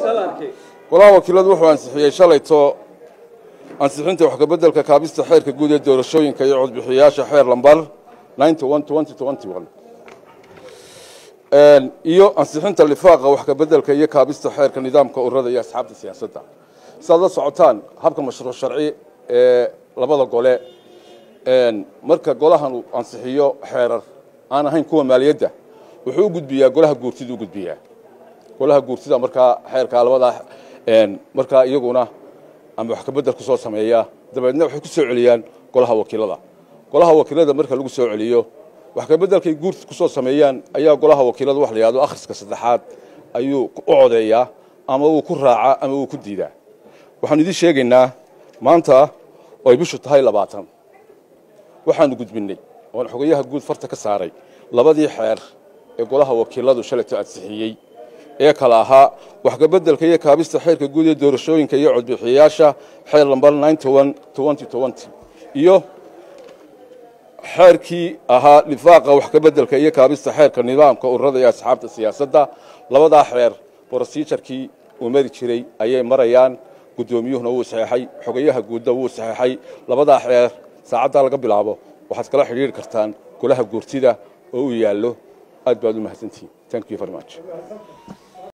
golaha wakiiladu wuxuu ansixiyey shalayto ansixinta wax kabeddelka kaabista xeerka guud ee doorashooyinka iyo codbixiyayaasha xeer lambar iyo ansixinta lifaaqa wax kabeddelka iyo kaabista xeerka nidaamka ururada iyo asxaabta siyaasadda siaad la socotaan habka mashruuc sharci ee labada gole marka golahan uu ansixiyo xeerar aan ahayn kuwa maaliyadda wuxuu u gudbiyaa golaha guurtida u gudbiyaa golaha guurtida markaa xeerkaa labadaa markaa iyaguna ama wax kabedel ku soo sameeya dabeedna waxay ku soo celiyaan golaha wakiilada golaha wakiilada marka lagu soo celiyo wax kabeddelkay guurta ku soo sameeyaan ayaa golaha wakiilada wax la yihahdo akhriska saddexaad ayuu u codeeyaa ama wuu ku raacaa ama wuu ku diidaa waxaanu idiin sheegaynaa maanta oo ay bishu tahay labaatan waxaanu gudbinnay oon xogayaha guud farta ka saaray labadii xeer ee golaha wakiiladu shalayto ansixiyey ee kale ahaa wax kabeddelka iyo kaabista xeerka guud ee doorashooyinka iyo codbixiyayaasha xeer lambar iyo xeerkii ahaa lifaaqa wax kabeddelka iyo kaabista xeerka nidaamka ururada iyo asxaabta siyaasadda labadaa xeer brosijarkii uu mari jiray ayay marayaan guddoomiyuhuna wuu saxeexay xogayaha guudna wuu saxeexay labadaa xeer saacaddaa laga bilaabo waxaad kala xidhiiri kartaan golaha guurtida oo uu yaallo aad baad u mahadsantihin thank you very much